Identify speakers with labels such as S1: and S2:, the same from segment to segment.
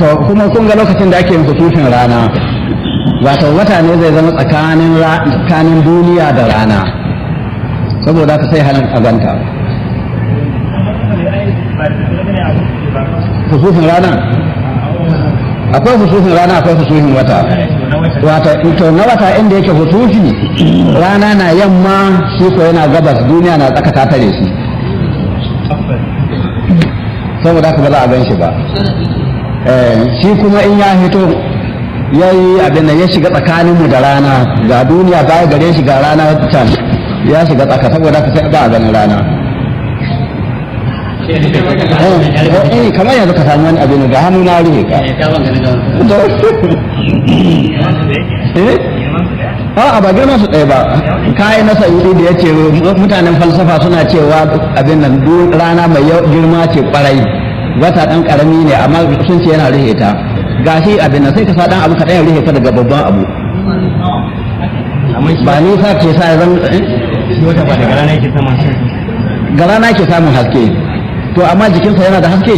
S1: to kuma kun ga lokacin da ake yin kusufin rana wato wata ne zai zama tsakanin tsakanin duniya da rana saboda ka sai halin azanta kusufin rana akwai kusufin rana akwai kusufin wata wata to na wata inda yake husufi rana na yamma shi ko yana gabas duniya na tsaka ta tare shi saboda haka ba za a gan shi ba shi kuma in ya hito ya yi abin da ya shiga tsakaninmu da rana ga duniya baya gare shi ga rana can ya shiga tsaka saboda haka sai ba a ganin rana eh kamar yanzu ka samu wani abin da hannu na rufe ka a ba girman su ɗaya ba kayan na sa'udi da ya ce mutanen falsafa suna cewa abin nan rana mai girma ce kwarai wata ɗan ƙarami ne amma sun ce yana rihe ta gashi abin nan sai ka sa ɗan abu kaɗan ya rihe ta daga babban abu ba nisa ke sa zan ga rana ke samun haske to amma jikinsa yana da haske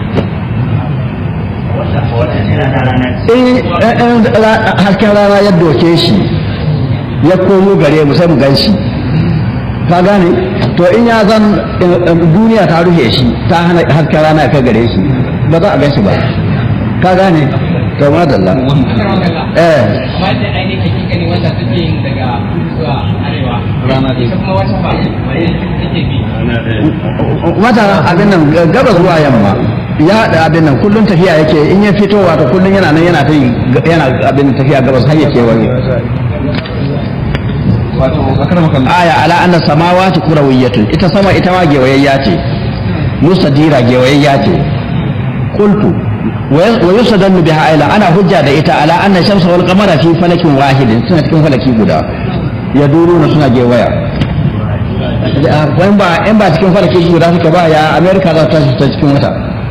S1: in hasken rana ya doke shi ya komo gare mu sai mu gan shi ka gane to in ya zan duniya ta rufe shi ta hana hasken rana ya kai gare shi ba za a gan shi ba ka gane to madalla eh
S2: amma da ainihin hakikani wanda suke yin daga zuwa arewa
S1: rana
S2: ita kuma wata ba take bi
S1: wata abin nan gaba zuwa yamma ya da abin nan kullun tafiya yake in ya fito wato kullun yana nan yana ta yana abin tafiya gabas har yake wani aya ala anna samawati kurawiyatun ita sama ita ma gewayayya ce musadira gewayayya ce qultu wa yusadallu biha ila ana hujja da ita ala anna shamsa wal qamara fi falakin wahidin suna cikin falaki guda yaduruna suna gewaya in ba in ba cikin falaki guda suka ba ya america za ta ta cikin wata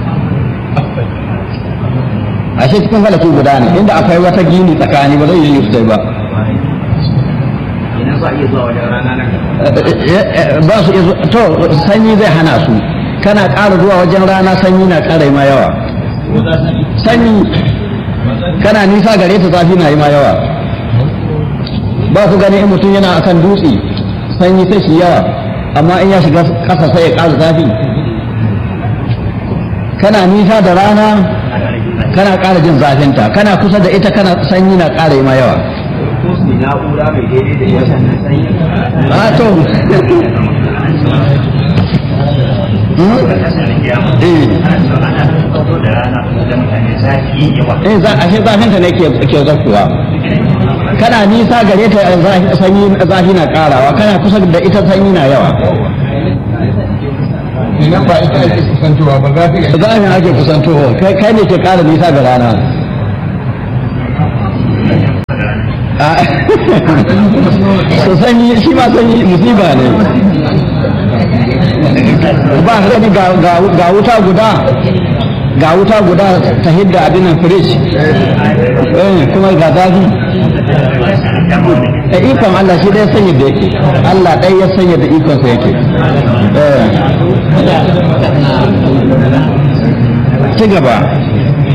S1: ashe cikin falaki guda ne inda akwai wata gini tsakani ba zai yi sosai ba ba su to sanyi zai hana su kana ƙara zuwa wajen rana sanyi na ƙara ma yawa sanyi kana nisa gare ta zafi na yi ma yawa ba ku gani in mutum yana akan dutse sanyi sai shi yawa amma in ya shiga ƙasa sai ya ƙara zafi kana nisa da rana kana ƙara jin zafinta kana kusa da ita kana sanyi na ƙara yi ma yawa
S3: na'ura mai daidai da yasan nan sanyi
S1: a to eh za a shi zafinta ne ke ke zakuwa kana nisa gare ta zafi- sanyi zafi na ƙarawa kana kusa da ita sanyi na yawa
S4: idan ba ita ake kusantowa ba za ta iya
S1: zafin ake kusantowa kai kai ne ke ƙara nisa ga rana a so sanyi shi ma sanyi musiba ne ba ka gani ga ga- ga wuta guda ga wuta guda ta hidda abin nan fridge eh kuma ga zafi da ikon Allah shi dai sanya da yake Allah ɗai ya sanya da ikon sa yake eh ci gaba